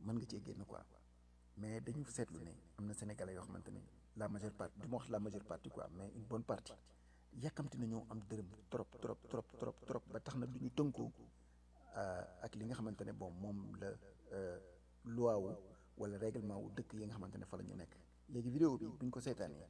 mën nga cee génn quoi mais dañu seetlu ne am na sénégalais yoo xamante ne la majeure partie du ma wax la majeure partie quoi mais une bonne partie yàkkamti nañoo am dërëm trop trop trop trop trop ba tax na du ñu tënkoo ak li nga xamante ne bon moom la loi wu wala règlement wu dëkk yi nga xamante ne fa la ñu nekk léegi vidéo bi bu ñu ko seetaanee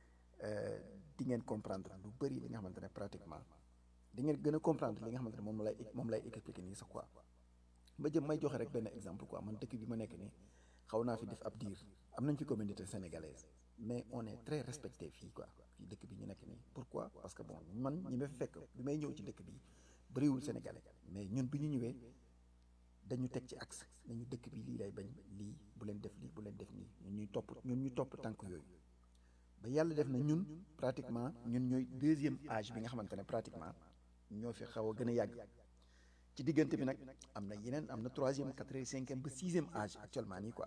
di ngeen comprendre lu bëri li nga xamante ne pratiquement di ngeen gën a comprendre li nga xamante ne moom lay moom lay expliquer nii sax quoi ba jëm may joxe rek benn exemple quoi man dëkk bi ma nekk nii xaw naa fi def ab diir am nañ fi communauté sénégalaise mais on est très respecté fii quoi fii dëkk bi ñu nekk nii pourquoi parce que bon man ñi ma fi fekk bi may ñëw ci dëkk bi bëriwul sénégalais mais ñun bi ñu ñëwee dañu teg ci axe nañu dëkk bi lii lay bañ lii bu leen def lii bu leen def nii ñun ñuy topp ñun ñu topp tànk yooyu ba yàlla def na ñun pratiquement ñun ñooy deuxième âge bi nga xamante ne pratiquement ñoo fi xaw a gën a yàgg ci diggante bi nag am na yeneen am na troisième quatrième cinquième ba sixième âge actuellement nii quoi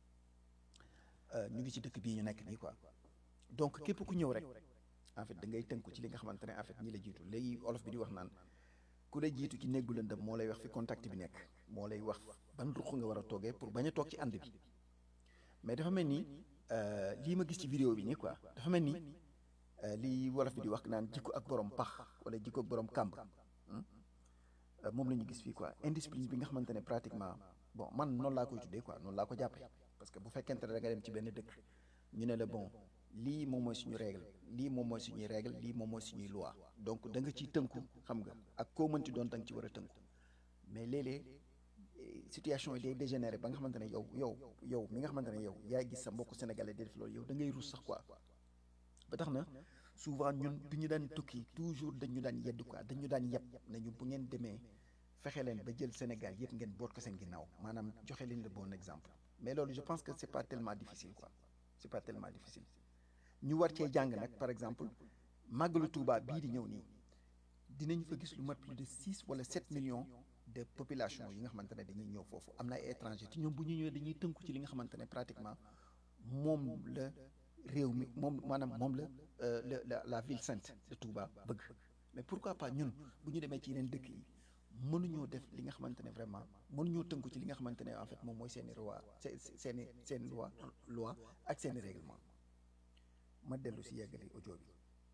ñu ngi ci dëkk bii ñu nekk nii quoi donc képp ku ñëw rek en fait da ngay tënku ci li nga xamante ne en fait ñi la jiitu léegi olof bi di wax naan ku la jiitu ci néegu lëndëm moo lay wax fi contact bi nekk moo lay wax ban ruq nga war a toogee pour bañ a toog ci ànd bi mais dafa mel ni lii ma gis ci vidéo bi nii quoi dafa mel ni lii wolof bi di wax naan jikko ak borom pax wala jikko ak borom kàmb moom la ñu gis fii quoi indiscipline bi nga xamante ne pratiquement bon man noonu laa koy tuddee quoi noonu laa ko jàppee parce que bu fekkente ne da nga dem ci benn dëkk ñu ne la bon lii moom mooy suñu règle lii moom mooy suñuy règle lii moom mooy suñuy loi donc da nga ciy tënku xam nga ak koo mënti doon da nga ci war a tënku mais léeg-léeg situation yi day dégénéré ba nga xamante ne yow yow yow mi nga xamante ne yow yaa gis sa mbokku sénégalais di def loolu yow da ngay rus sax quoi ba tax na souvent ñun bi ñu daan tukki toujours dañu daan yedd quoi dañu daan yeb nañu bu ngeen demee fexe leen ba jël Sénégal yëpp ngeen boot ko seen ginnaaw maanaam joxe leen le bon exemple mais loolu je pense que c'est pas tellement difficile quoi c'est pas tellement difficile ñu war cee jàng nag par exemple màggalu Touba bii di ñëw nii dinañ fa gis lu mat plus de six wala sept millions de population yi nga xamante ne dañuy ñëw foofu am na ay étrangers te ñoom bu ñu ñëwee dañuy tënku ci li nga xamante ne pratiquement moom la réew mi moom maanaam moom la la la ville sainte de Touba bëgg mais pourquoi pas ñun bu ñu demee ci yeneen dëkk yi mënuñoo def li nga xamante ne vraiment mënuñoo tënku ci li nga xamante ne en fait moom mooy seeni loi seeni seeni loi loi ak seeni règlement ma dellu si yeggali audio bi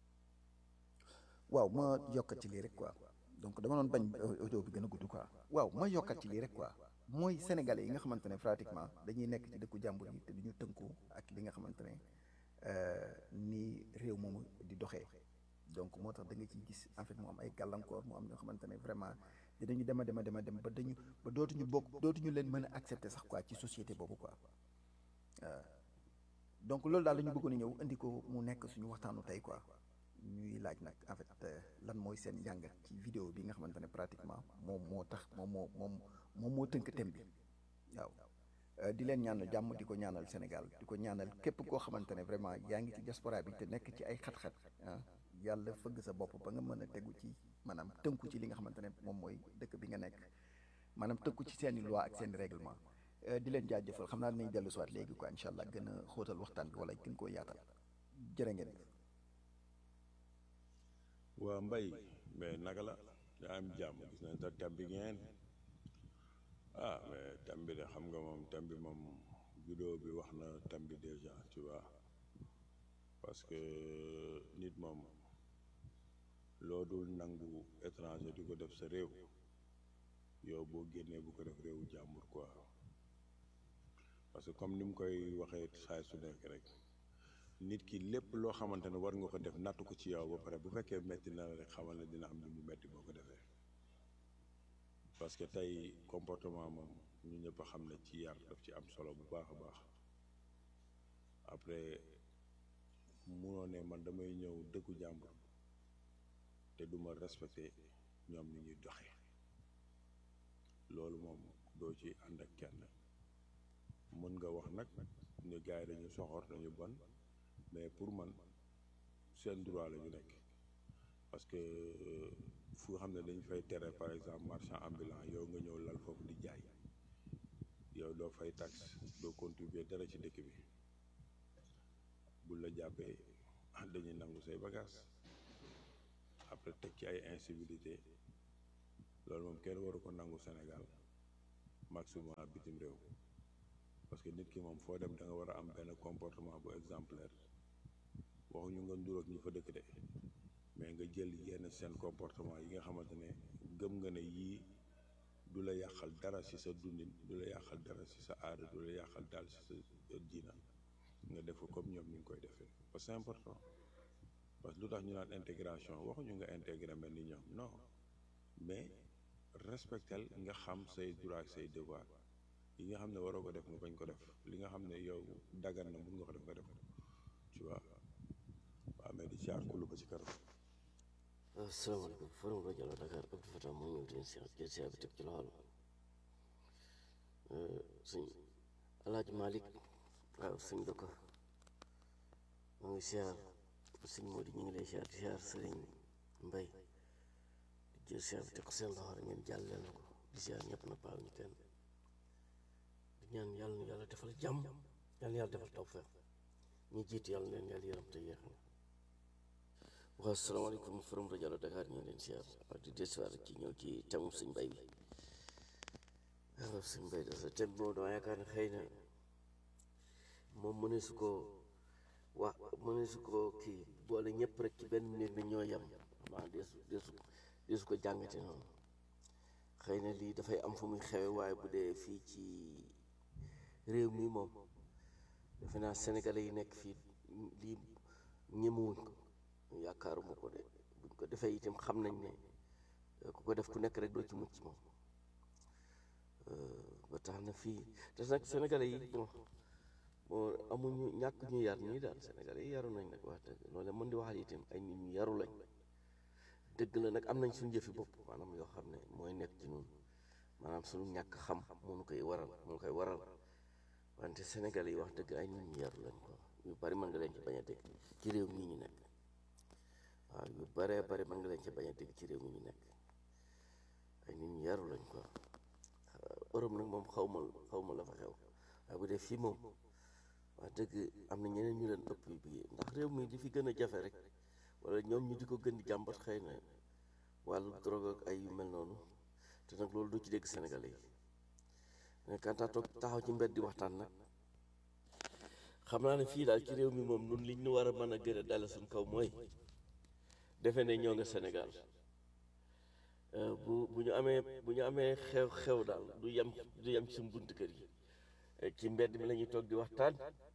waaw ma yokkat ci lii rek quoi donc dama doon bañ audio bi gën a gudd quoi waaw ma yokkat ci lii rek quoi mooy sénégalais yi nga xamante ne pratiquement dañuy nekk ci dëkku jàmbur yi te duñu tënku ak li nga xamante ne ni réew moomu di doxee donc moo tax da nga ciy gis en fait mu am ay gàllankoor mu am ñoo xamante ne vraiment dinañu dem a dem a dem a dem ba dañu ba dootuñu bokk dootuñu leen mën a accepter sax quoi ci société boobu quoi donc loolu daal la ñu bëggoon a ñëw indi ko mu nekk suñu waxtaanu tey quoi ñuy laaj nag en fait lan mooy seen njàngat ci vidéo bi nga xamante ne pratiquement moom moo tax moom moo moom moom moo tënk thème bi waaw di leen ñaanal jàmm di ko ñaanal Sénégal di ko ñaanal képp koo xamante ne vraiment yaa ngi ci diaspora bi te nekk ci ay xat-xat ah yàlla fëgg sa bopp ba nga mën a tegu ci maanaam tënku ci li nga xamante ne moom mooy dëkk bi nga nekk maanaam tënku ci seeni loi ak seeni règlement di leen jaajëfal xam naa dinañ dellu si waat léegi quoi incha allah gën a xóotal waxtaan bi wala gën koo yaatal jërë ngeen waa mbay mais naka la yaa am jàmm gis nañ sa tab bi ngeen ah mais tam bi de xam nga moom tam bi moom vidéo bi wax na tam bi déjà tu vois parce que nit moom loo dul nangu étranger di ko def sa réew yow boo génnee bu ko def réewu jàmbur quoi parce que comme ni mu koy waxee saay su nekk rek nit ki lépp loo xamante ne war nga ko def nattu ko ci yow ba pare bu fekkee metti na la rek xamal ne dina am ni mu metti boo ko defee parce que tey comportement moom ñu ñëpp a xam ne ci yar daf ci am solo bu baax a baax après munoo ne man damay ñëw dëkku jàmbur te duma respecté ñoom ni ñuy doxee loolu moom doo ci ànd ak kenn mën nga wax nag ñu gars yi dañu soxor dañu bon mais pour man seen droit la ñu nekk parce que fu xam ne dañ fay tere par exemple marchand ambulant yow nga ñëw lal foofu di jaay yow doo fay taxe doo contribuer dara ci dëkk bi bu la jàppee dañuy nangu say bagage après teg ci ay incivilité loolu moom kenn waru ko nangu Sénégal maximum bitim réew parce que nit ki moom foo dem da nga war a am benn comportement bu exemplaire waxuñu nga nduroog ñi fa dëkk de mais nga jël yenn seen comportement yi nga xamante ne gëm nga ne yii du la yàqal dara ci sa dundin du la yàqal dara ci sa aada du la yàqal daal ci sa diina nga def ko comme ñoom ñu ngi koy defee parce que c'est important parce que lu tax ñu naan intégration waxuñu nga intégré mel ni ñoom non mais respectel nga xam say droit ak say devoir yi nga xam ne waroo ko def nga bañ ko def li nga xam ne yow dagan na mun nga ko def nga def ko tu vois waaw mais di caar kulu ba ci kanam asalaamaaleykum forum rajo la Dakar Abdou Fatah moo ñëw di si jël si bi teg ci loxol suñ alaaji Malick waaw suñ dëkk moo ngi siyaar suñ moo di ñu ngi lay siyaar di siyaar sëriñ Mbay di jël siyaar bi teg ko seen loxo rek ngeen jàllale na ko di siyaar ñëpp na paaw ñu kenn di ñaan yàlla na yàlla defal jàmm yàlla na yàlla defal tawfeex ñi jiitu yàlla na leen yàlla yërëm te yéex na waaw salaamaaleykum forum rajo la Dakar ñu ngi leen siyaar waaw di desuwaar ci ñëw ci temu suñ mbay bi waaw suñ mbay da sa tem boobu dama yaakaar ne xëy na moom mëne su ko wax mëne su ko kii boole ñëpp rek ci benn néeg ne ñoo yem xamaa deesu deesu deesu ko jàngate noonu xëy na lii dafay am fu muy xewe waaye bu dee fii ci réew mi moom defe naa sénégalais yi nekk fii lii ñemewuñ ko yaakaaruma ko de buñ ko defee itam xam nañ ne ku ko def ku nekk rek doo ci mucc moom ba tax na fii te nag sénégalais yi bon bon amuñu ñàkk ñu yar nii daal sénégalais yi yaru nañ nag wax dëgg loolu mën di waxal itam ay nit ñu yaru lañ dëgg la nag am nañ suñu jëfi bopp maanaam yoo xam ne mooy nekk ci ñun maanaam suñu ñàkk xam mënu koy waral mënu koy waral wante sénégalais yi wax dëgg ay nit ñu yaru lañ ko yu bari mën nga leen ci bañ a dégg ci réew mii ñu nekk waaw yu baree bari mën nga leen ci bañ a dégg ci réew mi ñu nekk ay nit ñu yaru lañ quoi Europe nag moom xaw ma xaw ma la fa xew waaye bu dee fii moom wax dëgg am na ñeneen ñu leen ëpp bi ndax réew mi di fi gën a jafe rek wala ñoom ñu di ko gën di jàmbat xëy na wàllu drogue ak ay yu mel noonu te nag loolu du ci dégg Sénégalais yi mais quand toog taxaw ci mbedd di waxtaan nag xam naa ne fii daal ci réew mi moom nun liñ ñu war a mën a gën a dale suñ kaw mooy defe ne ñoo nga Sénégal bu bu ñu amee bu ñu amee xew xew daal du yem du yem ci suñu bunt kër yi ci mbedd mi la ñuy toog di waxtaan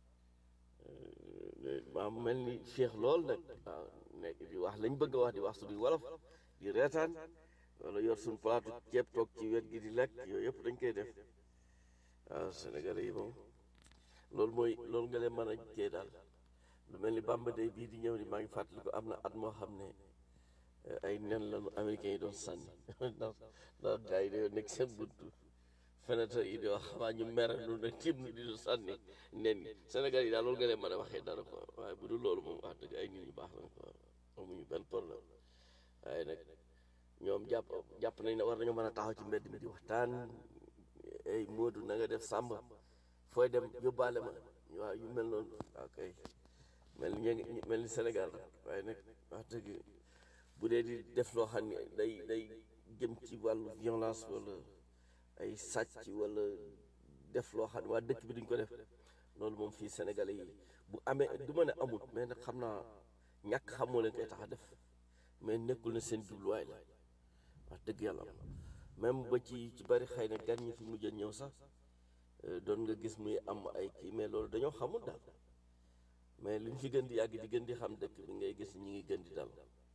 maa mel ni féex lool nag waaw nekk di wax lañ bëgg a wax di wax suñuy wolof di reetaan wala yor suñu palaatu ceeb toog ci wet gi di lekk yooyu yëpp dañ koy def waaw Sénégalais yi moom loolu mooy loolu nga leen mën a kii daal lu mel ni Bamba Day bii di ñëw ni maa ngi fàttali ko am na at moo xam ne ay nen lañu américains yi doon sànni ndax ndax gars yi dañoo nekk seen buntu fenêtre yi di wax xamaa ñu mere nu ne tim nu di sànni nen yi Sénégal yi daal loolu nga leen mën a waxee dara quoi waaye bu dul loolu moom wax dëgg ay nit ñu baax lañ quoi amuñu benn problème waaye nag ñoom jàpp jàpp nañ ne war nañoo mën a taxaw ci mbedd mi di waxtaan ay Moodu na nga def Samba fooy dem yóbbaale ma waaw yu mel noonu waaw kay mel ni ña mel ni Sénégal waaye nag wax dëgg bu dee di def loo xam ne day day jëm ci wàllu violence wala ay sàcc wala def loo xam ne waa dëkk bi duñ ko def loolu moom fii Sénégalais yi bu amee du ma ne amul mais nag xam naa ñàkk xam moo leen koy tax a def mais nekkul na seen jubluwaay la wax dëgg yàlla même ba ci ci bari xëy na gan ñi fi mujj a ñëw sax doon nga gis muy am ay kii mais loolu dañoo xamul daal mais li ñu fi gën di yàgg di gën di xam dëkk bi ngay gis ñi ngi gën di dal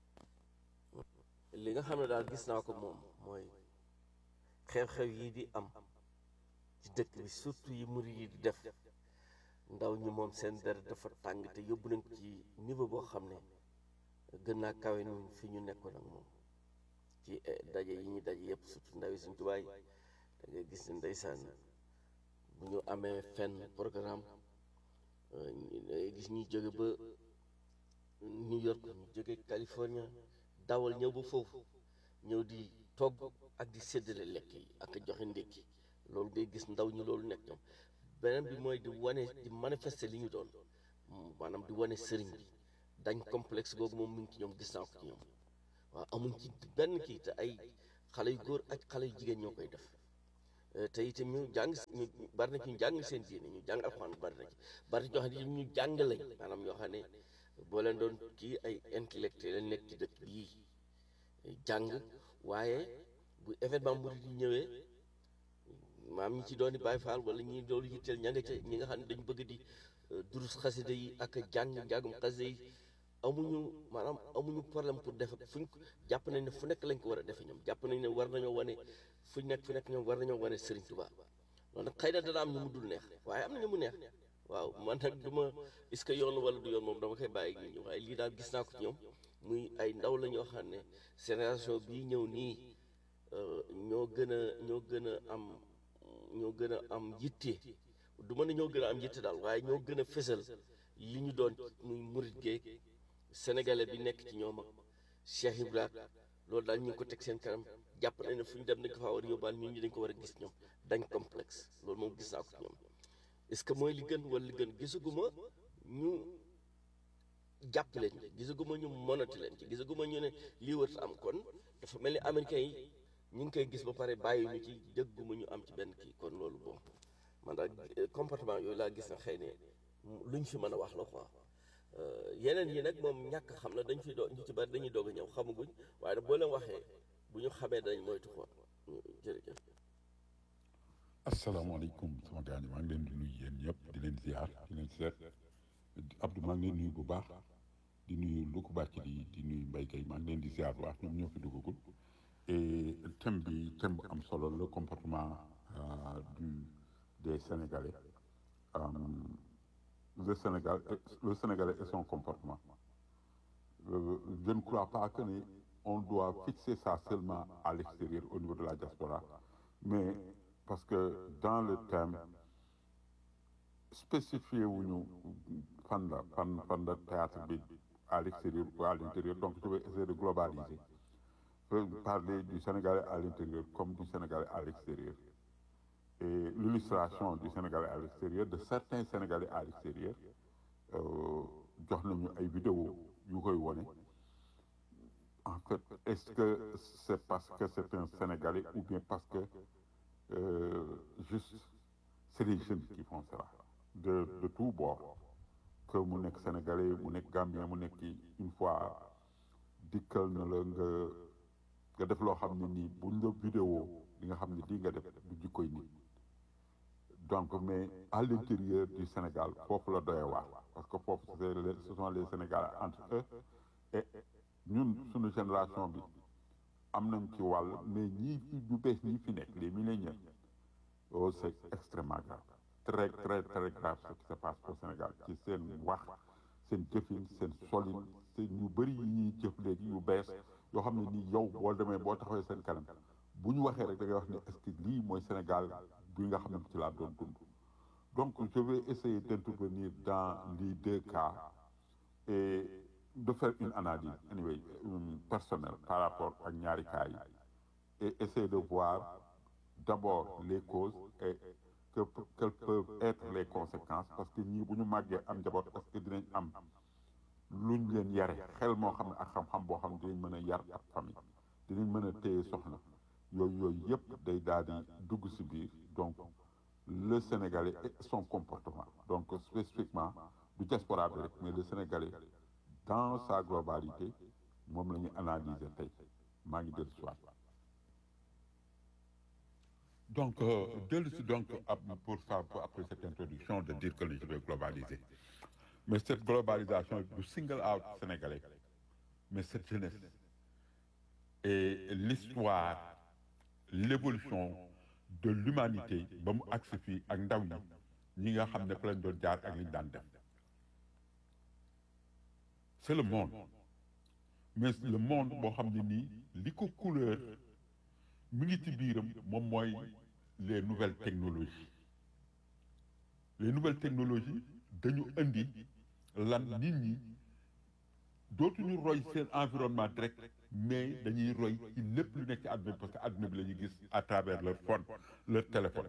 li nga xam ne daal gis naa ko moom mooy xew-xew yi di am ci dëkk bi surtout yi muri yi di def ndaw ñi moom seen deret dafa tàng te yóbbu nañ ci niveau boo xam ne gën naa kawe ñun fi ñu nekkoon ak moom ci daje yi ñuy daje yëpp surtout ndaw yi suñ tubaay da ngay gis ne ndeysaan bu ñu amee fenn programme da ngay gis ñuy jóge ba New York ñu jóge California dawal ñëw ba foofu ñëw di togg ak di séddale lekk yi ak joxe ndékki loolu ngay gis ndaw ñi loolu nekk ñoom beneen bi mooy di wane di manifester li ñu doon maanaam di wane sëriñ bi dañ complexe googu moom mu ngi ci ñoom gis naa ko ci ñoom waaw amuñ ci benn kii te ay xale yu góor ak xale yu jigéen ñoo koy def te itam ñu jàng ñu bari na ci ñu jàng seen diine ñu jàng alxuraan bari na ci bari na ñoo xam ne ñu jàng lañ maanaam ñoo xam ne boo leen doon kii ay intellectuel nekk ci dëkk bii jàng waaye bu événement murid yi ñëwee maam ñi ci doon di Baay Faal wala ñi doon yitteel ña nga ca ñi nga xam ne dañu bëgg di durus xasida yi ak jàng njàngum xasida yi amuñu maanaam amuñu problème pour def fuñ jàpp nañ ne fu nekk lañ ko war a defe ñoom jàpp nañ ne war nañoo wane fuñ nekk fu nekk ñoom war nañoo wane Serigne Touba loolu nag xëy na dana am ñu mu dul neex waaye am na ñu mu neex waaw man nag du ma est-ce que yoon wala du yoon moom dama koy bàyyi ak ñu waaye lii daal gis naa ko ci ñoom muy ay ndaw la ñoo xam ne génération bii ñëw nii ñoo gën a ñoo gën a am ñoo gën a am yitte du mën a ñoo gën a am yitte daal waaye ñoo gën a fësal li ñu doon muy murit geeg sénégalais bi nekk ci ñoom ak Cheikh Ibrahima loolu daal ñu ngi ko teg seen kanam jàpp nañ ne fu ñu dem dañ ko faa war a yóbbaal ñun ñi dañ ko war a gis ñoom dañ complexe loolu moom gis naa ko ci ñoom est-ce que mooy li gën wala li gën gisaguma ñu jàpp leen ci gisaguma ñu monati leen ci gisaguma ñu ne lii wër am kon dafa mel ni américains yi ñu ngi koy gis ba pare bàyyi ñu ci dégguma ñu am ci benn kii kon loolu bon man daal comportement yooyu laa gis na xëy ne luñ fi mën a wax la quoi yeneen yi nag moom ñàkk xam na dañ fi doo ñu ci bari dañuy doog a ñëw xamaguñ waaye nag boo leen waxee bu ñu xamee dañ moytu quoi jërëjëf. asalaamaaleykum sama gars yi maa ngi leen di nuyu yéen ñëpp di leen ziar di leen seet Abdou maa ngi leen nuyu bu baax di nuyu Louga Bàcc di di nuyu Mbaye Gueye maa ngi leen di ziar bu baax ñoom ñoo fi duggagul et thème bi thème bu am solo le comportement du des Sénégalais le Sénégal le Sénégalais et son comportement je ne crois pas que ni on doit fixer ça seulement à l'extérieur au niveau de la diaspora mais parce que dans le thème spécifié wuñu fan la fan fan la théâtre bi à l'extérieur ou à l'intérieur donc je vais essayer de globaliser parler du Sénégalais à l'intérieur comme du Sénégalais à l'extérieur et l'illustration du Sénégalais à l'extérieur de certains Sénégalais à l'extérieur jox nañu ay vidéo yu koy wone en fait est-ce que c'est parce que c'est un Sénégalais ou bien parce que euh, juste c'est des jeunes qui font cela de de tous bords que mu nekk Sénégalais mu nekk Gambien mu nekk une fois dikkal na la nga nga def loo xam ne nii buñ la vidéo li nga xam ne lii nga def du jikkoy nit donc mais à l'intérieur du Sénégal foofu la doyee waar parce que foofu c'est les ce sont les Sénégalais entre eux et ñun suñu génération bi am nañ ci wàll mais ñii fi ñu bees ñii fi nekk les milléniaux oh c'est extrêmement grave très très très grave ce qui se passe au Sénégal ci seen wax seen jëfin seen solin seen ñu bëri yi ñuy jëf léegi yu bees yoo xam ne nii yow boo demee boo taxawee seen kanam bu ñu waxee rek da ngay wax ne est-ce que lii mooy Sénégal bi nga xam ne ci laa doon dund donc je vais essayer d'intervenir dans les deux cas et de faire une analyse anyway personnelle par rapport ak ñaari cas yi et essayer de voir d'abord les causes et que quelles peuvent être les conséquences parce que ñii bu ñu màggee am njaboot est-ce que dinañ am luñ leen yare xel moo xam ne ak xam-xam boo xam ne dinañ mën a yar ak famille dinañ mën a téye soxna yooyu yooyu yëpp day daal di dugg ci biir donc le Sénégalais et son comportement donc spécifiquement du diaspora bi rek mais le Sénégalais dans sa globalité moom la ñu analyser tey maa ngi dellu si waat donc dellu si donc pour ça pour après cette introduction de dire que je vais globaliser mais cette globalisation du single out sénégalais mais cette jeunesse et l'histoire l'évolution de l'humanité ba mu agsi fii ak ndaw ñi ñi nga xam ne fa lañ doon jaar ak liñ daan def c'est le monde mais le monde boo xam ne nii li ko couleur mi ngi ci biiram moom mooy les nouvelles technologies les nouvelles technologies dañu indi lan nit ñi dootuñu roy seen environnement direct mais dañuy roy ci lépp lu nekk ci àdduna bi parce que àdduna bi la ñuy gis à travers leur phone leur téléphone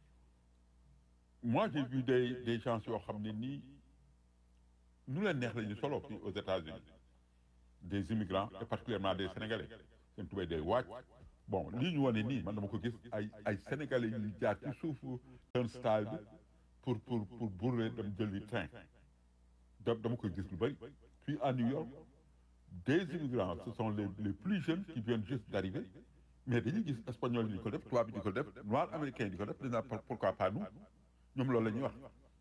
moi j'ai vu des des gens yoo xam ne nii nu leen neex la ñu solo fii aux États-Unis des immigrants et particulièrement des Sénégalais seen tubéy day wàcc bon lii ñu wane nii man dama ko gis ay ay sénégalais yu jaar ci suufu turnstile bi pour pour pour bourrer dem jëli train da dama koy gis lu bëri puis à New York des immigrants ce sont les les plus jeunes qui viennent juste d'arriver mais dañuy gis espagnol yi di ko def tubaab bi di ko def noir américain yi di ko def dina pourquoi pas nous ñoom loolu la ñuy wax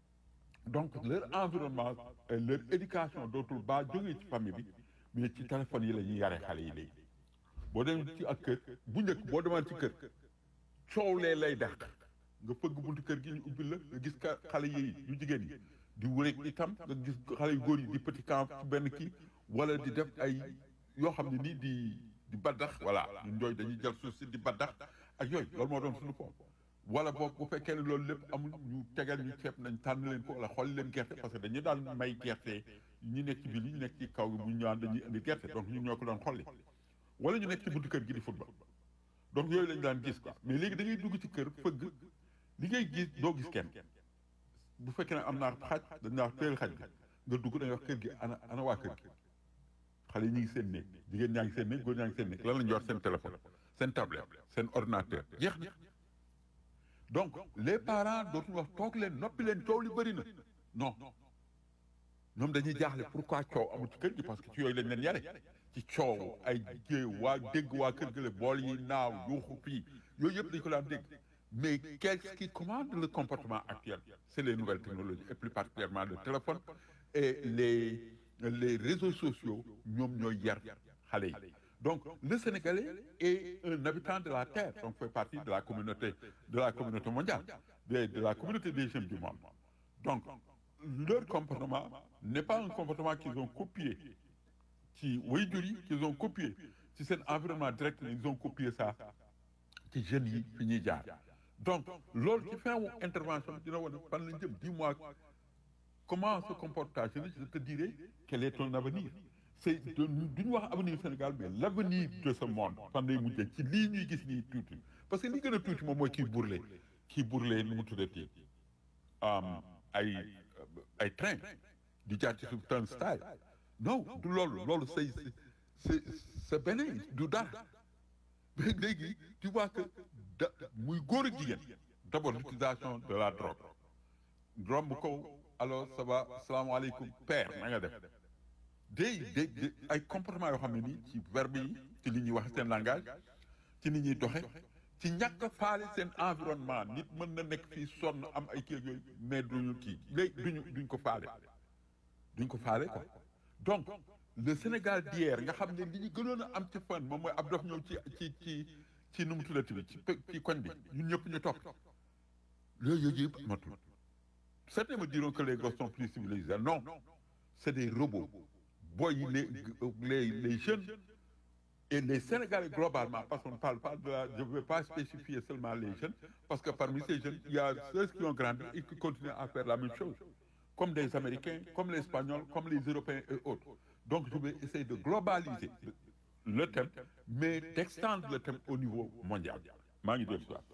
donc leur environnement et leur éducation dootul baa jógee ci famille bi mais ci téléphone yi la ñuy yare xale yi léegi boo dem ci ak kër bu njëkk boo demaan ci kër coow lee lay dàq nga fëgg buntu kër gi ñu ubbi la nga gis ka xale yi yu jigéen yi di wéreeg itam nga gis xale yu góor yi di petit camp ci benn kii wala di def ay yoo xam ne nii di di baddax voilà ñun ñooy dañuy jël suuf si di baddax ak yooyu loolu moo doon suñu foofu wala boog bu fekkee ne loolu lépp amul ñu tegal ñu ceeb nañ tànn leen ko wala xool leen gerte parce que dañu daan may gerte ñu nekk ci biir ñu nekk ci kaw gi bu ñu ñëwaan dañuy indi gerte donc ñun ñoo ko doon xolli wala ñu nekk ci buntu kër gi di football donc yooyu lañu daan gis quoi mais léegi da ngay dugg ci kër fëgg li ngay gis doo gis kenn bu fekkee ne am naa xaj dañ naa teel xaj bi nga dugg da nga wax kër gi ana ana waa kër gi xale yi ñu ngi seen néeg jigéen ñaa ngi seen néeg góor ñaa ngi seen néeg lan la ñu yor seen téléphone seen tablette seen ordinateur jeex na donc les parents dootuñu wax toog leen noppi leen coow li bëri na non ñoom dañuy jaaxle pourquoi coow amul ci kër gi parce que ci yooyu lañ leen yare ci coow ay jée waa dégg waa kër gële bool yi naaw yuuxu fii yooyu yëpp dañu ko daan dégg mais qu'est-ce qui commande le comportement actuel c'est les nouvelles technologies et plus particulièrement le téléphone et les les réseaux sociaux ñoom ñooy yar xale yi donc le Sénégalais est un habitant de la terre donc fait partie de la communauté de la communauté mondiale de, de la communauté des jeunes du monde donc leur comportement n'est pas un comportement qu'ils ont copié ci waajur yi qu'ils ont copié ci seen environnement direct ils ont copié ça ci jeunes yi fi ñuy jaar donc loolu ci fin wu intervention bi dina wane fan lañ jëm dis-moi comment se comporte ta jeunesse je te dirai quel est ton avenir c'est du ñu wax avenir Sénégal mais l'avenir de ce monde fan lay mujjee ci lii ñuy gis nii tuuti parce que li gën a tuuti moom mooy kii burle kii burle nu mu tuddati ay ay train di jaar ci suuf turnstile non du loolu loolu c'est c'est c'est beneen du dara mais léegi tu vois que da muy góor ak jigéen d'abord l'utilisation de la drogue romb ko alors ça va salaamaaleykum père na nga def day day ay comportement yoo xam ne nii ci verbe yi ci li ñuy wax seen langage ci ni ñuy doxe ci ñàkk a faale seen environnement nit mën na nekk fii sonn am ay kii yooyu mais duñu kii léegi duñu duñ ko faale duñ ko faale quoi donc le Sénégal d'hier nga xam ne li ñu gënoon a am ci fan moom mooy ab dof ñëw ci ci ci ci nu mu tuddati bi ci ci koñ bi ñun ñëpp ñu topp loolu yooyu yëpp amatul certains me diront que les gosses sont plus civilisés non c'est des robots boy les les les jeunes et les Sénégalais globalement parce qu'on ne parle pas de la je ne vais pas spécifier seulement les jeunes parce que parmi ces jeunes il y a ceux qui ont grandi et qui continuent à faire la même chose comme des Américains comme les Espagnols comme les Européens et autres donc je vais essayer de globaliser le thème mais d'extendre le thème au niveau mondial maa ngi dellu siwaat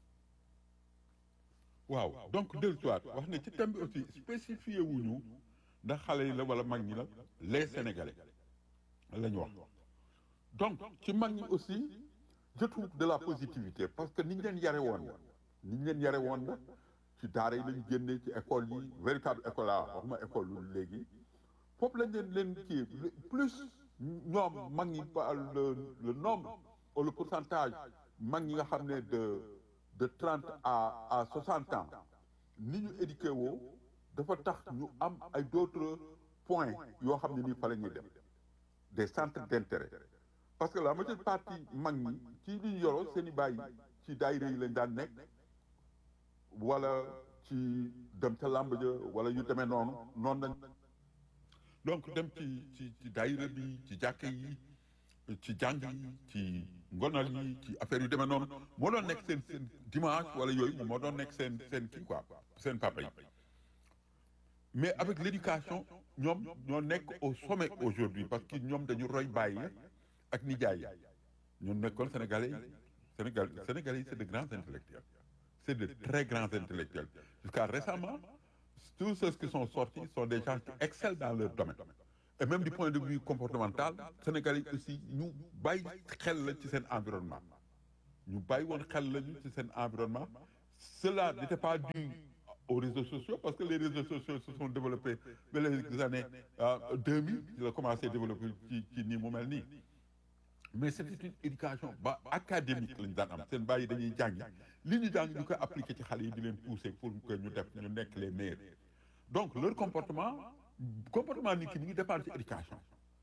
waaw donc dellu siwaat wax ne ci thème bi aussi spécifié wuñu ndax xale yi la wala mag ñi la les Sénégalais la ñu wax donc ci mag ñi aussi je trouve de la positivité parce que ni ñu leen yare woon la ni ñu leen yare woon la ci daara yi lañu génnee ci école yi véritable école la waxuma école lu léegi foofu lañ leen leen kii plus ñoom mag ñi le le nombre ou le pourcentage mag ñi nga xam ne de de trente à à soixante ans ni ñu éduqué woo dafa tax ñu am ay d'autres points yoo xam ne nii fa la ñuy dem des centres d'intérêt parce que la majeure partie mag ñi ci li ñu yoroo seen i bàyyi ci daayira yi lañ daan nekk wala ci dem ca làmb ja wala yu demee noonu noonu lañ donc dem ci ci ci daayira bi ci jàkka yi ci jàng yi ci ngonal yi ci affaire yu demee noonu moo doon nekk seen seen dimanche wala yooyu moom moo doon nekk seen seen kii quoi seen papa yi mais avec l'éducation ñoom ñoo nekk au sommet aujourd'hui parce que ñoom dañu roy bàyyi ak nijaay yi ñoo nekkoon sénégalais yi sénégal sénégalais yi c'est de grands intellectuels c'est de très grands intellectuels jusqu'à récemment tous ceux qui sont sortis sont des gens qui excellent dans leur domaine et même du point de vue comportemental sénégalais yi aussi ñu bàyyi xel la ci seen environnement ñu bàyyi woon xel lañu ci seen environnement cela n'était pas dû aux réseaux sociaux parce que les réseaux sociaux se sont développés dans les années euh, 2000 il a commencé à développer ci ci nii mu mel nii mais c'était une éducation ba académique lañu daan am seen bàyyi dañuy jàngi li ñu jàng ñu koy appliquer ci xale yi di leen pousser pour que ñu def ñu nekk les meilleurs donc leur comportement comportement nit ki mi ngi dépendre ci éducation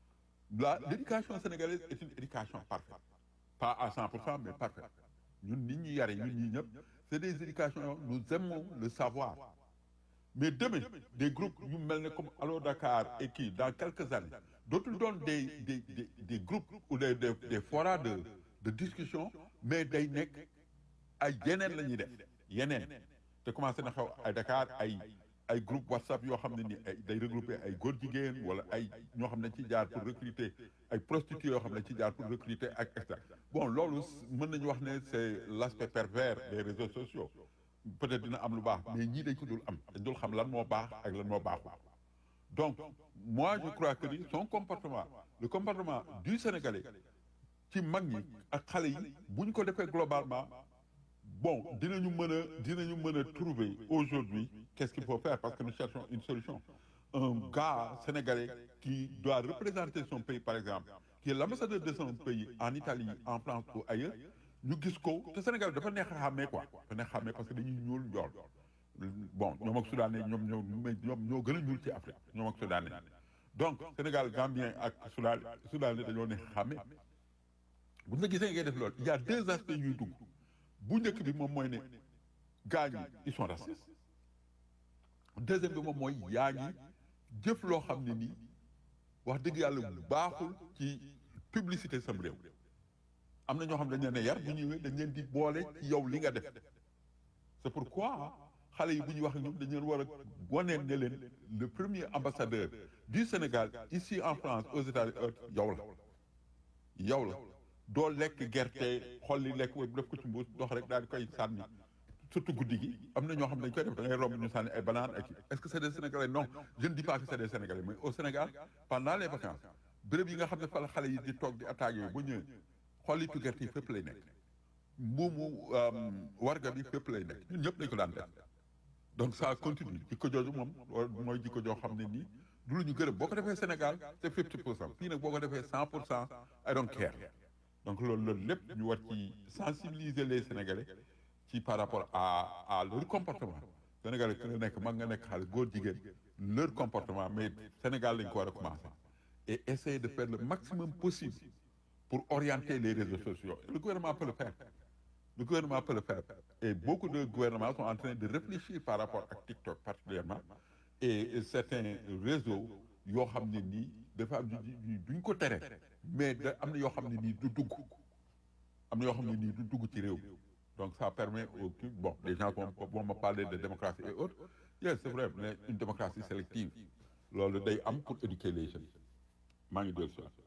la l'éducation sénégalaise est une éducation parfaite pas à 100 pour cent mais parfaite ñun nit ñi yare ñun ñi ñëpp c'est des éducations nous aimons le savoir mais demain des groupes yu mel ne comme Allo Dakar et kii dans quelques années dootul doon des des des des groupes ou des des des forats de de discussion mais day nekk ay yeneen la ñuy def yeneen te commencé na xew ay Dakar ay ay groupe WhatsApp yoo xam ne ni ay day regrouper ay góor jigéen wala ay ñoo xam ne ci jaar pour recruter ay prostituées yoo xam ne ci jaar pour recruter ak et cetera bon loolu mën nañu wax ne c'est l'aspect pervers des réseaux sociaux peut-être dina am lu baax mais ñii dañ ko dul am dañ dul xam lan moo baax ak lan moo baaxul donc moi je crois que ni son comportement le comportement du Sénégalais ci mag ñi ak xale yi bu ñu ko defee globalement bon dinañu mën a dinañu mën a trouver aujourd'hui qu'est-ce qu'il faut faire parce que nous cherchons une solution un gars sénégalais qui doit représenter son pays par exemple qui est l'ambassadeur de son pays en Italie en France ou ailleurs ñu gis ko te Sénégal dafa neex a xàmmee quoi dafa neex a xàmmee parce que dañuy ñuul njool bon ñoom ak soudanais ñoom ñoo ñoom ñoo gën a ñuul ci Afrique ñoom ak soudanais donc Sénégal Gambien ak soudan soudanais dañoo neex a xàmmee bu ñu la gisee ngay def loolu il y a deux aspects ñuy dugg bu njëkk bi moom mooy ne gars ñi ils sont racistes deuxième bi moom mooy yaa ngi jëf loo xam ne nii wax dëgg yàlla baaxul ci publicité sam réew am na ñoo xam dañ leen a yar bu ñëwee dañ leen di boole ci yow li nga def c'est pourquoi xale yi bu ñuy wax ak ñoom dañ leen war a waneen ne leen le premier ambassadeur du Sénégal ici en France aux États-Unis yow la yow la doo lekk gerte xolli lekk wala def ko ci mbuus dox rek daal di koy sànni surtout guddi gi am na ñoo xam ne dañ koy def da ngay romb ñu sànni ay banaan ak est-ce que c'est des Sénégalais non je ne dis pas que c'est des Sénégalais mais au Sénégal pendant les vacances béréb yi nga xam ne fa la xale yi di toog di attaques yooyu bu ñëwee xollitu gerte yi fépp lay nekk mbuumu warga bi fépp lay nekk ñun ñëpp dañ ko daan def donc ça continue jikko jooju moom mooy jikko joo xam ne nii du lu ñu gërëm boo ko defee Sénégal c'est fifty pour cent fii nag boo ko defee cent pour cent I don't care donc loolu loolu lépp ñu war ci sensibiliser les Sénégalais ci par rapport à à leur comportement Sénégalais ku nekk mag nga nekk xaalis góor jigéen leur comportement mais Sénégal lañ ko war a commencer et essayer de faire le maximum possible pour orienter les réseaux sociaux le gouvernement peut le faire le gouvernement peut le faire et beaucoup de gouvernements sont en train de réfléchir par rapport à TikTok particulièrement et certains réseaux yoo xam ne nii dafa am duñ ko tere mais da am na yoo xam ne nii du dugg am na yoo xam ne nii du dugg ci réew mi donc ça permet au bon les gens vont vont me parler de démocratie et autres yes c'est vrai mais une démocratie sélective loolu day am pour éduquer les jeunes maa ngi dellu si waat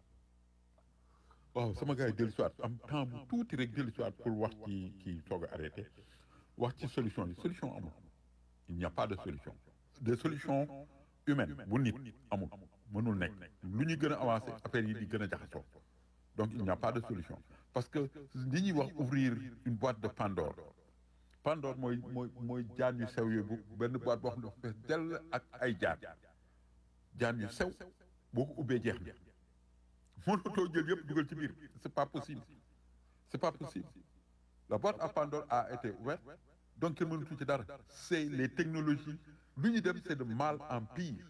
waaw sama gars yi dellu si waat am temps bu tuuti rek dellu si waat pour wax ci kii soog a arrêté wax ci solution yi solution amul il n'y a pas de solution de solution humaine bu nit amul mënul nekk lu ñuy gën a avancé affaire yi di gën a jaxasoo donc il n'y a pas de solution parce que li ñuy wax ouvrir une boîte de Pandore Pandore mooy mooy mooy jaan yu sew yooyu bu benn boîte boo xam ne dafa fees dell ak ay jaan jaan yu sew boo ko ubbee jeex na mënatoo jël yëpp dugal ci biir c'est pas possible c'est pas possible la boîte à Pandore a été ouverte donc kenn mënatu ci dara c'est les technologies lu ñu dem c'est de mal en pire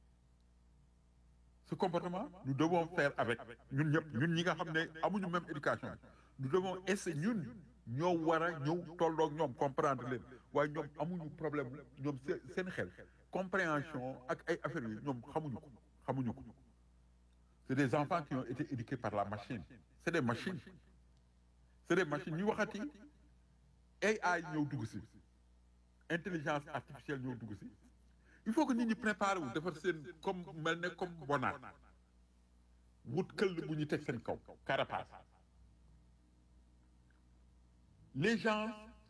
ce comportement nous devons faire avec ñun ñëpp ñun ñi nga xam ne amuñu même éducation nous devons essayer ñun ñoo war a ñëw tolloog ñoom comprendre leen waaye ñoom amuñu problème ñoom seen xel compréhension ak ay affaires yi ñoom xamuñu ko xamuñu ko c'est des enfants qui ont été éduqués par la machine c'est des machines c'est des machines ñu waxati AI ñëw dugg si intelligence artificielle ñëw dugg si il faut que nit ñi préparer wu defar seen comme mel ne comme bonaat wut këll bu ñu teg seen kaw carapace les gens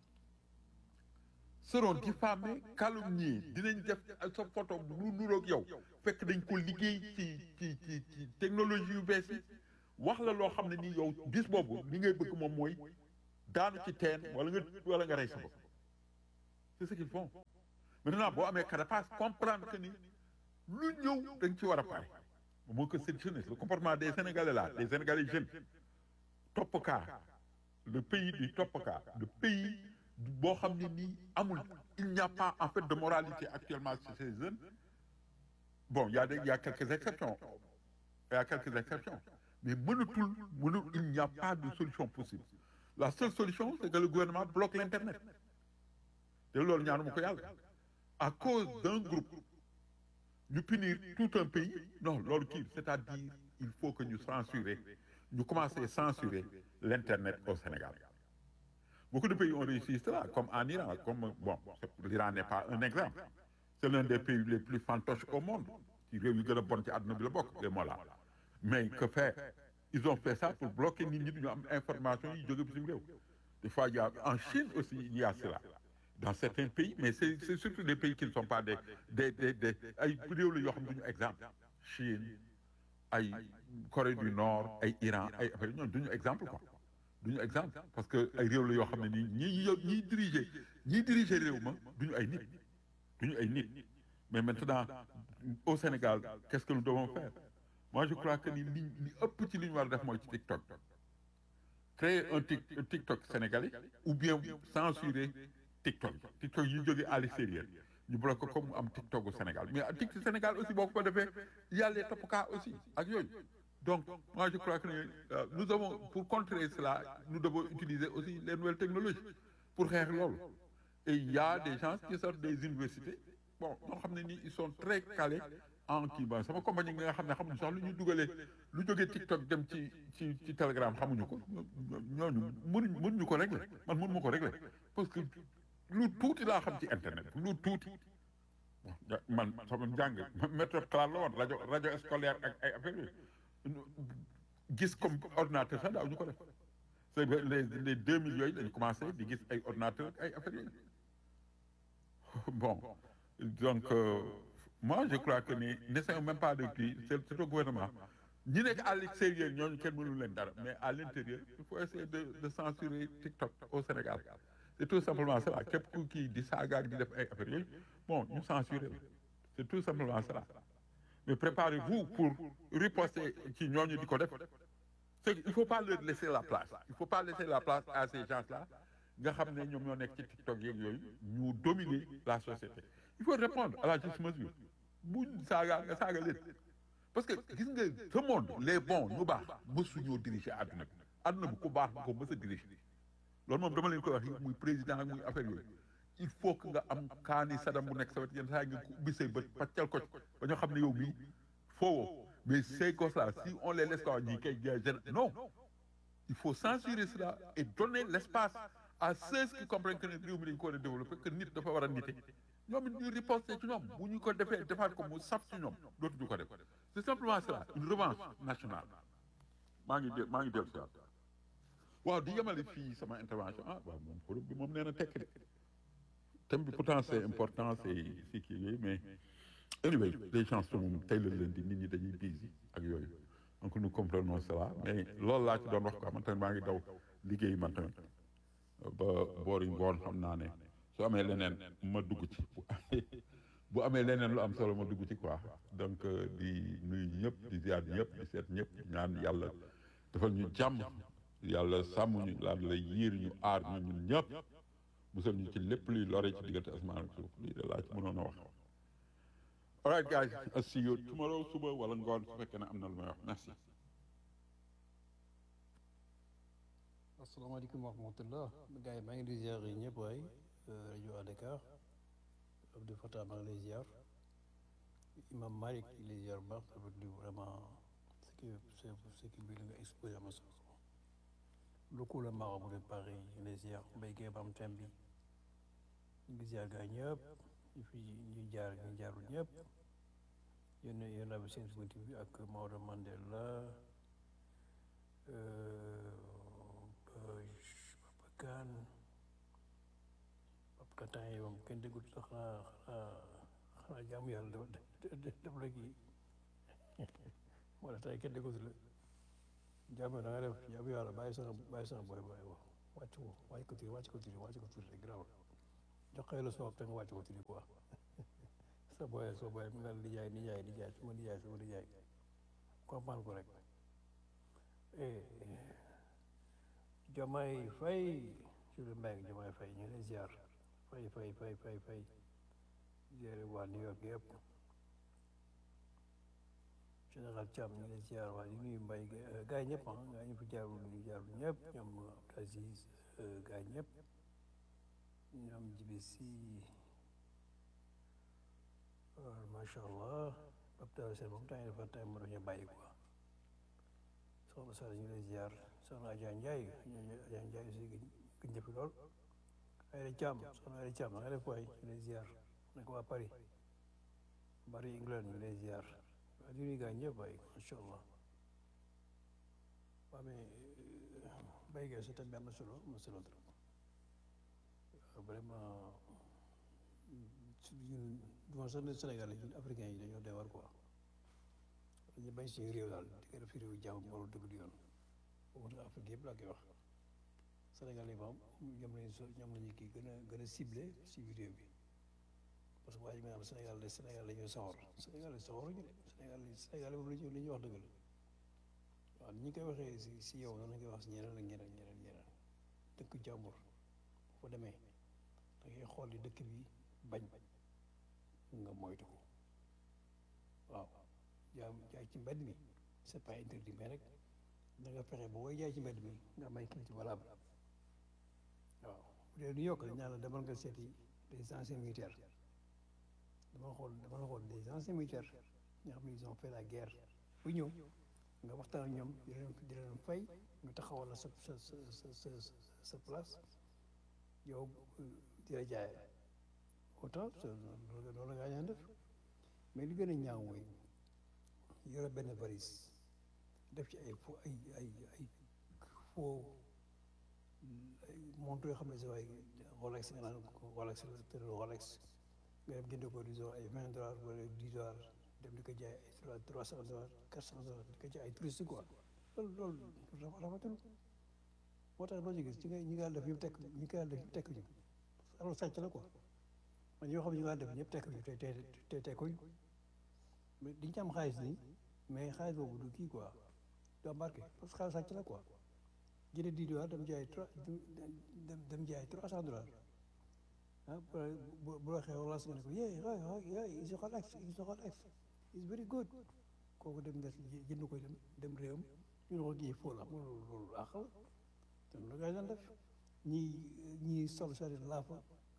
seront diffamés calomniés dinañ def sa photo lu nuroog yow fekk dañ ko liggéey ci ci ci ci technologie yu bees yi wax la loo xam ne nii yow bis boobu li ngay bëgg moom mooy daanu ci teen wala nga wala nga rey sa bopp c'est ce qu'ils font maintenant boo amee carapace comprendre que ni lu ñëw da nga ci war a pare moo que cette jeunesse le comportement des sénégalais là des sénégalais jeunes topp kaa le pays du topp kaa le pays boo xam ne nii amul il n'y a pas en fait de moralité actuellement chez ces jeunes bon il y a des il y a quelques exceptions il y a quelques exceptions mais mënatul mënul il n'y a pas de solution possible la seule solution c'est que le gouvernement bloque l'internet te loolu ñaanuma ko yàlla à cause d'un groupe ñu punir tout un pays non loolu kii c'est-à-dire il faut que ñu censurer ñu commencer censurer l'internet au Sénégal beaucoup de pays ont réussi cela comme en Iran comme bon l'Iran n'est pas un exemple c'est l'un des pays les plus fantoches au monde ci réew yu gën a bon ci àdduna bi la bokk les mola mais que faire ils ont fait ça pour bloquer nit ñi duñu am information yi jóge bitim réew des fois il y a en Chine aussi il y a cela dans certains pays mais c'est c'est surtout des pays qui ne sont pas des des des des ay réew la yoo xam ne duñu exemple Chine ay Corée du Nord ay Iran ay affaire ñoom duñu exemple quoi duñu exemple parce que ay réew la yoo xam ne nii ñi ñiy diriger ñiy diriger réew ma duñu ay nit duñu ay nit mais maintenant au Sénégal qu'est-ce que nous devons faire moi je crois que ni li li ëpp ci li ñu war a def mooy ci TikTok créer un tic un TikTok sénégalais ou bien censurer TikTok TikTok yi jógee à l'extérieur ñu bloqué ko comme mu am TikTok au Sénégal mais TikTok Sénégal aussi boo ko defee y a les toppkaa aussi ak yooyu donc moi je crois que euh, nous avons pour contrer cela nous devons utiliser aussi les nouvelles technologies pour xeex loolu et il y a des gens qui sortent des universités bon ñoo xam ne nii ils sont très calés en kii ba sama compagnie nga xam ne xamuñu sax lu ñu dugalee lu jógee TikTok dem ci ci ci Telegram xamuñu ko ñooñu mënuñ mënuñu ko régler man mënuma ko régler parce que lu tuuti laa xam ci internet lu tuuti man sama njàng méthode classe la woon rajo rajo scolaire ak ay affaire yooyu gis comme ordinateur sax daaw ñu ko def c'est les les deux mille yooyu dañu commencé di gis ay ordinateur ak ay affaire yooyu bon donc euh, moi je crois que ni n'essayons même pas de kii c'est c'est au gouvernement ñi nekk à l'extérieur ñooñu kenn mënul leen dara mais à l'intérieur il faut essayer de de censurer TikTok au Sénégal c'est tout simplement cela képp ku kii di saagaak di def ay affaires yooyu bon ñu censurer la c'est tout simplement cela mais préparez-vous pour riposter ci ñooñu di ko def c'est il faut pas leur laisser la place il faut pas laisser la place à ces gens-là nga xam ne ñoom ñoo nekk ci TikTok yeeg yooyu ñu dominer la société il faut répondre à la juste mesure bu saaga nga saaga leen parce que gis nga ce monde les bons ñu baax mësu ñoo diriger àdduna bi àdduna bi ku baax bu ko mës a diriger loolu moom dama leen koy wax muy président ak muy affaire yooyu il faut que nga am kaani sadam bu nekk sa wet yenn saa nga ko ubbi say bët paccal ko ba ñoo xam ne yow mii foowoo mais ces gosses-là si on les laisse quoi ñii kay jeune non il faut censurer cela et donner l'espace à ceux qui comprennent que ne réew mi dañu ko war a développer que nit dafa war a nite ñoom it ñu riposter ci ñoom bu ñu ko defee defaat ko mu saf ci ñoom dootuñu ko def c'est simplement cela une revanche nationale maa ngi dé maa ngi dellu si waat waaw di yemale fii sama intervention ah waaw moom forum bi moom nee na tekk de thème bi pourtant c'est important c'est c'est kii yooyu mais anyway les gens sont moom tey la leen di nit ñi dañuy busy ak yooyu donc nous comprenons cela mais loolu laa ci doon wax quoi man tamit maa ngi daw liggéey man tamit ba boori ngoon xam naa ne su amee leneen ma dugg ci bu amee bu amee leneen lu am solo ma dugg ci quoi donc di nuyu ñëpp di ziar ñëpp di seet ñëpp ñaan yàlla defal ñu jàmm yàlla sàmm ñu laal la yiir ñu aar ñu ñun ñëpp musal ñu ci lépp luy lore ci diggante asmaan ak suuf lii de laa ci mënoon a wax all right guys I'll see you tomorrow suba wala ngoon su fekkee ne am na lu may wax merci asalaamaaleykum wa rahmatullah gars yi maa ngi di ziar yi ñëpp waay rajo à Dakar Abdou Fatah maa ngi lay ziar Imam Malik di lay ziar baax rafetlu vraiment ce qui ce qui bi nga exposé ama solo beaucoup le marabout de Paris ñu lay ziar béykee ba am thème bi ñu ngi ziar gars ñëpp ñu fi ñu jaar ñu jaarul ñëpp yéen yéen a seen suñu bi ak Maodo Mandela Papa Kane Papa Kane yi moom kenn déggut sax xanaa xanaa xanaa jaamu yàlla dafa def la kii moo tax tey kenn déggut la jaamu da nga def jaamu yàlla bàyyi sax bàyyi sax booy booy wax wàcc ko wàcc ko tuuti wàcc ko tuuti wàcc ko tuuti rek garaawul jox ko la soob te nga wàcc ko tuuti quoi sa booyee soo booyee mu nga nijaay nijaay nijaay su ma nijaay su ma nijaay comprendre ko rek Diomaye Faye Jules Mbengue Diomaye Faye ñu ngi lay ziar Faye Faye Faye Faye Faye ziare waa New York yëpp général Thiam ñu ngi lay ziar waa di nuyu Mbaye gars yi ñëpp ah gars ñu fi jaarul ñu jaarul ñëpp ñoom Abdou Aziz gars yi ñëpp ñoom jibi si macha allah Abdou Sène moom temps yi dafa temps mu doon ñu bàyyi quoi soxna Sall ñu ngi lay ziar soxna Adja Ndiaye Adja Ndiaye aussi gëj njëfi lool Ayda Thiam soxna Ayda Thiam nga def waay ñu lay ziar nekk waa Paris Paris England ñu lay ziar waa di nuyu gars ñëpp waay macha allah waa mais béy gi sa thème bi am na solo am na solo trop vraiment ñun du sax ne Sénégal ñun africains yi dañoo doy war quoi dañu bay suñu réew daal di ko def fi réew jàmm moo dëgg di yoon boobu nag Afrique yëpp laa koy wax Sénégal yi moom ñoom lañu so ñoom lañu kii gën a gën a ciblé si vidéo bi parce que waa ji nga xam Sénégal de Sénégal dañoo soxor Sénégal soxor ñu de Sénégal Sénégal moom lañu li ñuy wax dëgg la waaw ni ñu koy waxee si si yow noonu la koy wax si ñeneen ak ñeneen ñeneen ñeneen dëkk jàmbur bu fa demee da ngay xool li dëkk bi bañ nga moytu ko waaw jaay jaay ci mbedd mi c'est pas interdit mais rek da nga fexe ba booy jaay ci mbedd mi nga may kii ci valable waaw bu dee New York dañ naan la demal nga seeti des anciens militaires dama xool dama la xool des anciens militaires ñoo xam ne ils ont fait la guerre bu ñëw nga waxtaan ak ñoom di leen di leen fay nga taxawal la sa sa sa sa sa place yow di la jaay autant loolu la ngaa ñaan def mais li gën a ñaaw mooy yore benn valise def ci ay fo ay ay ay faux montre yoo xam ne si waay Rolex nga naan Rolex te Rolex nga dem jënd ko disons ay vingt dollars wala dix dollars dem di ko jaay ay trois cent dollars quatre cent dollars di ko jaay ay touriste quoi loolu loolu rafetul moo tax loo ci gis ci nga ñi nga def ñëpp tekk ñi nga def ñëpp tekk ñu alors sàcc la quoi man ñoo xam ne ñu nga def ñëpp tekk ñu te te te tekkuñ mais diñ ci am xaalis nii mais xaalis boobu du kii quoi du embarqué parce que xaalis sàcc la quoi jënd dix dollars dem jaay trois dem dem jaay trois cent dollars ah bu bu la xew relaas nga ne ko yee yee is a Rolex is a Rolex is very good kooku dem des jënd ko dem dem réewam ñu ne ko kii fóol la loolu loolu àq la te loolu gars yi daan def ñii ñii sol seen i laafa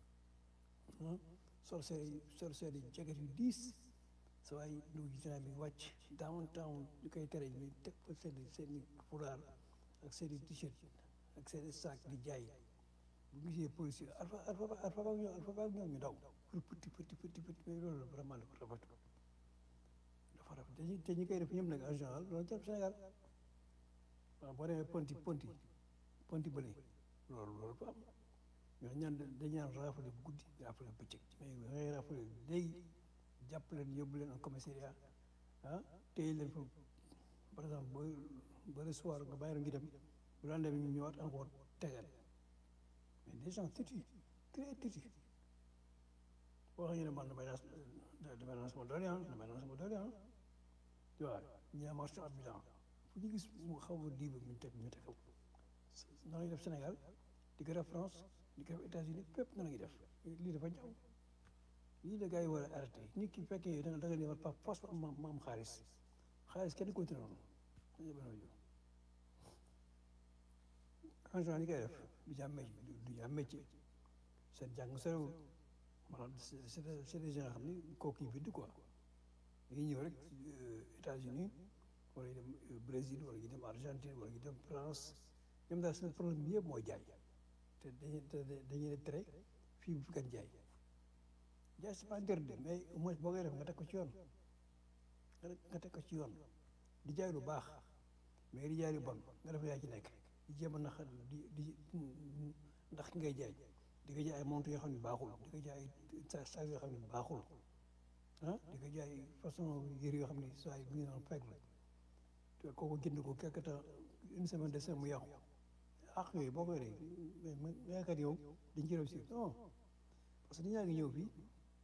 sol seen i sol seen i jaget yu diis sa waay nu gisnaa mi wàcc downtown ñu koy tere ñu teg fa seen i seen i fulaar ak seen i t-shirt ak seen i sac di jaay bu gisee policier alpha alpha alpha ba ñoom alpha ba ñoom ñu daw pour petit petit petit petit mais loolu vraiment dafa rafet dafa rafet te ñi koy def ñëpp nag en général loolu jàpp Sénégal waaw boo demee ponti ponti ponti bële loolu loolu fa am ñoo ñaan dañ ñaan raafale guddi raafale bëccëg mais da ngay raafale léegi jàpp leen yóbbu leen en commissariat ah téye leen fa par exemple ba ba le soir nga bàyyi ngi dem bu daan dem ñu ñëwaat encore tegal mais des gens têtus très têtus boo xam ne man damay naan damay naan sama doole ah damay naan sama doole ah tu vois ñi am marché ambulant fu ñu gis mu xaw a libre ñu teg ñu teg ko na lañuy def Sénégal di ko def France di ko def États-Unis fépp na la ñuy def lii dafa ñaaw lii la gars yi war a arrêté nit ki fekkee da nga da nga ne par force ma ma am xaalis xaalis kenn continué noonu en général ñi koy def du ñu am métier du ñu am métier seen jàng sorewul maanaam c'est c'est des gens xam ni kooku yi bind quoi dañuy ñëw rek États-Unis wala ñu dem Brésil wala ñu dem Argentine wala ñu dem France ñoom daal seen problème bi yëpp mooy jaay te dañuy dañuy ne tere fii bu fi kenn jaay jaay c'est pas interdit mais au moins boo koy def nga teg ko ci yoon nga teg ko ci yoon di jaay lu baax mais di jaay lu bon nga def yaa ci nekk di jéem a nax di di ndax ki ngay jaay di nga jaay ay montre yoo xam ne baaxul di nga jaay ay saag yoo xam ne baaxul ah di nga jaay façon yëre yoo xam ne saa yi bu ñu naan fekk la te kooku jënd ko quelque temps une semaine de semaine mu yàqu àq yooyu boo koy rey mais man yaakaar yow dañ ci réussir non parce que nit ñaa ngi ñëw fii